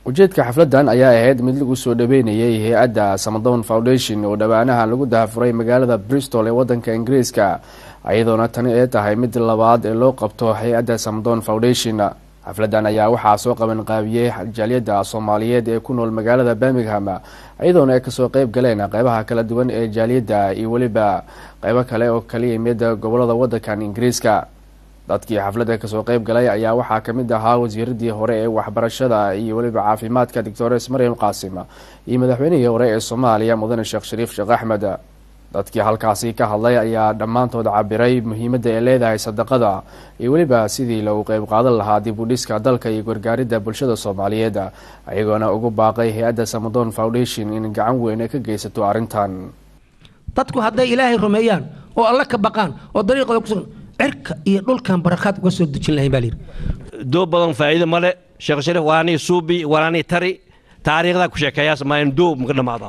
ujeedka xafladan ayaa ahayd mid lagu soo dhaweynayay hay-adda samadown foundation oo dhowaanahan lagu dahafuray magaalada bristol ee wadanka ingiriiska iyadoona tani ay tahay mid labaad ee loo qabto hay-adda samadown foundation xafladan ayaa waxaa soo qaban qaabiyey jaaliyadda soomaaliyeed ee ku nool magaalada birmingham iyadoona ay kasoo qeyb galeen qeybaha kala duwan ee jaaliyadda iyo weliba qeybo kale oo kala yimid gobolada wadankan ingiriiska dadkii xafladda kasoo qeyb galay ayaa waxaa kamid ahaa wasiiradii hore ee waxbarashada iyo weliba caafimaadka doctores maryam qaasim iyo madaxweynihii hore ee soomaaliya mudane sheekh shariif sheekh axmed dadkii halkaasi ka hadlay ayaa dhammaantood cabiray muhiimadda ay leedahay sadaqada iyo weliba sidii lagu qeyb qaadan lahaa dib u dhiska dalka iyo gargaaridda bulshada soomaaliyeed ayagoona ugu baaqay hay-adda samadon foundation in gacan weyn ay ka geysato arrintan dadku hadday ilaahay rumeeyaan oo alle ka baqaan oo dariiqooda kusugan cirka iyo dhulkan barakaad uga soo dejin lahayn baa layidhi doo badan faa'iido male sheekh shariif walaanii suubi walaanii tari taariikhdaa ku sheekeeyaas maayan doo maka dhammaada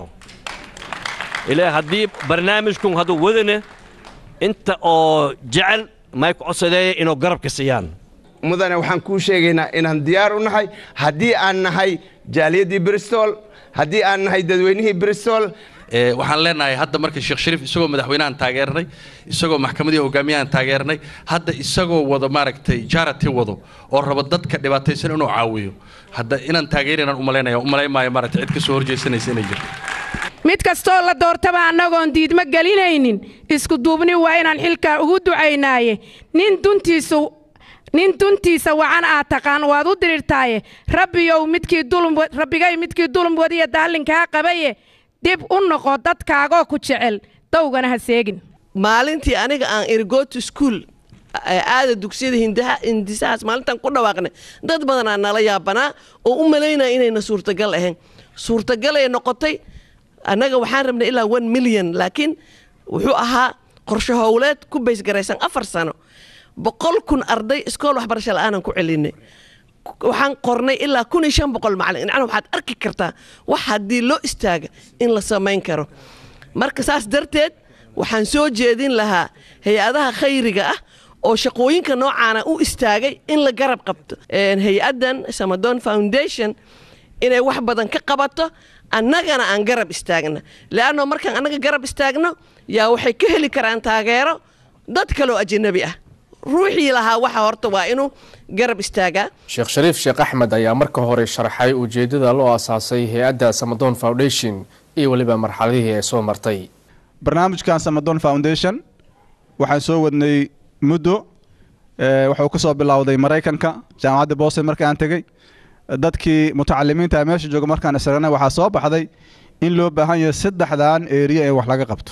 ilaa haddii barnaamijkun hadduu wadane inta oo jecel may ku codsadeeya inuu garabka siiyaan mudane waxaan kuu sheegaynaa inaan diyaar u nahay haddii aan nahay jaaliyaddii bristol haddii aan nahay dadweynihii bristol waxaan leenahay hadda marka sheekh shariif isagoo madaxweynahan taageernay isagoo maxkamadii hogaamiyahan taageernay hadda isagoo wado maaragtay jarity wado oo rabo dadka dhibaataysan inuu caawiyo hadda inaan taageerinaan umalaynaya umalayn maayo maaragtay cid ka soo horjeysanaysa inay jirto mid kastoo la doortaba annagoon diidmo gelinaynin isku duubni waa inaan xilkaa ugu ducaynaaye nin duntiisu nin duntiisa wacan aad taqaan waad u dirirtaaye rabbiyow midkii rabbigay midkii dulum wadiya daallinkaa qabaye dib u noqo dadkaagoo ku jecel dawgana ha seegin maalintii aniga aan irgoto school aada dugsiyada hindisahaas maalintaan ku dhawaaqnay dad badanaa nala yaabanaa oo u malaynaya inayna suurtagal ahayn suurtagalay noqotay annaga waxaan rabnay ilaa one milyan laakiin wuxuu ahaa qorshe howleed ku baysgaraysan afar sano boqol kun arday iskool waxbarasho la'aanan ku celinay waxaan qornay ilaa kun iyo shan boqol macalin macnaa waxaad arki kartaa wax haddii loo istaaga in la samayn karo marka saas darteed waxaan soo jeedin lahaa hay-adaha khayriga ah oo shaqooyinka noocaana u istaagay in la garab qabto hay-addan samadon foundation inay wax badan ka qabato annagana aan garab istaagna leanno markaan annaga garab istaagno yaa waxay ka heli karaan taageero dad kaloo ajanabi ah ruuxii lahaa waxa horta waa inuu garab istaagaa sheekh shariif sheekh axmed ayaa marka hore sharxay ujeedada loo asaasay hay-adda samadon foundation iyo weliba marxaladihii ay soo martay barnaamijkan samadon foundation waxaan soo wadnay muddo wuxuu ka soo bilowday maraykanka jaamacadda boston markaan tegey dadkii mutacalimiinta meesha jooga markaan isragnay waxaa soo baxday in loo baahan yahay saddexdan eriya ee wax laga qabto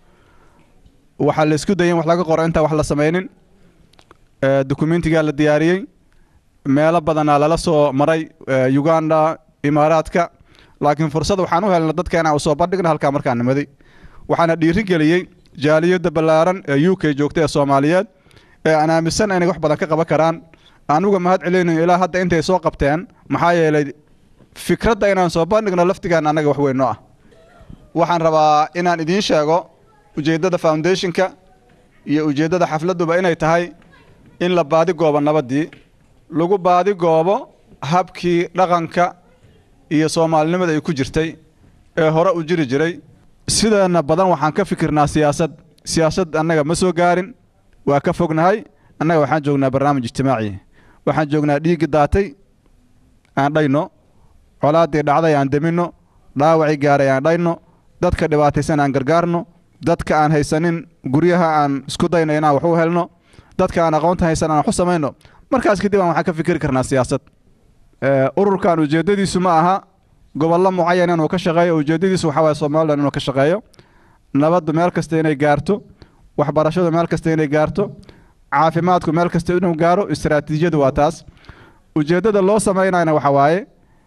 waxaa la isku dayay in wax laga qoro intaan wax la samaynin dokumentigaa la diyaariyey meelo badanaa lala soo maray uganda imaaraadka laakiin fursad waxaan u helna dadkeena u soo bandhigna halkaa markaan nimaday waxaana dhiiri geliyey jaaliyadda ballaaran ee u k joogta ee soomaaliyeed ee aan aaminsan inay wax badan ka qaban karaan anuga mahad celinayno ilaa hadda intay soo qabteen maxaa yeelay fikradda inaan soo bandhigno laftigaan annaga wax weyn noo ah waxaan rabaa inaan idiin sheego ujeeddada foundationka iyo ujeeddada xafladduba inay tahay in la baadi goobo nabaddii lagu baadi goobo habkii dhaqanka iyo soomaalinimada ay ku jirtay ee hore u jiri jiray sideena badan waxaan ka fikirnaa siyaasad siyaasad annaga ma soo gaarin waa ka fognahay annaga waxaan joognaa barnaamij ijtimaaci waxaan joognaa dhiiggi daatay aan dhayno colaaddii dhacday aan deminno dhaawacii gaaray aan dhayno dadka dhibaataysan aan gargaarno dadka aan haysanin guryaha aan isku dayno inaan wax u helno dadka aan aqoonta haysan aan wax u samayno markaas kadib aan waxaan ka fikiri karnaa siyaasad ururkan ujeeddadiisu ma aha gobollo mucayan inuu ka shaqeeyo ujeeddadiisu waxaa waye somalilan inuu ka shaqeeyo nabaddu meel kasta inay gaarto waxbarashadu meel kasta inay gaarto caafimaadku meel kasta inuu gaaro istaraatiijiyadu waa taas ujeeddada loo samaynayna waxa waaye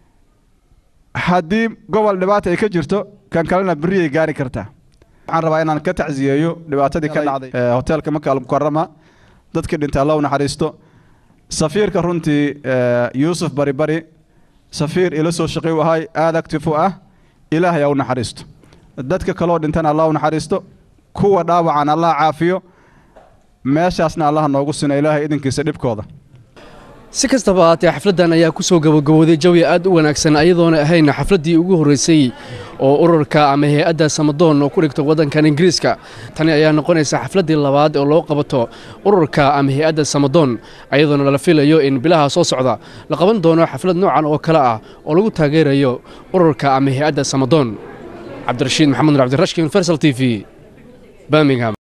haddii gobol dhibaata ay ka jirto kan kalena berri ay gaari kartaa waxaan rabaa inaan ka tacsiyeeyo dhibaatadii ka dhacday hoteelka maka almukarama dadkii dhintay alla u naxariisto safiirka runtii yuusuf bari bari safiir ila soo shaqey u ahay aada active u ah ilaahay ha u naxariisto dadka kaloo dhintana allah u naxariisto kuwa dhaawacan allah caafiyo meeshaasna allaha noogu sina ilaahay idinkiisa dhibkooda si kastaba haatee xafladdan ayaa ku soo gabagabooday jawi aad u wanaagsan ayadoona ahayn xafladdii ugu horreysay oo ururka ama hay-adda samadoon oo ku dhigto waddankan ingiriiska tani ayaa noqonaysa xafladdii labaad oo loo qabato ururka ama hay-adda samadoon ayadoona lala filayo in bilaha soo socda la qaban doono xaflad noocan oo kale ah oo lagu taageerayo ururka ama hay-adda samadoon cabdirashiid maxamed nur cabdirashki universal t v birmingham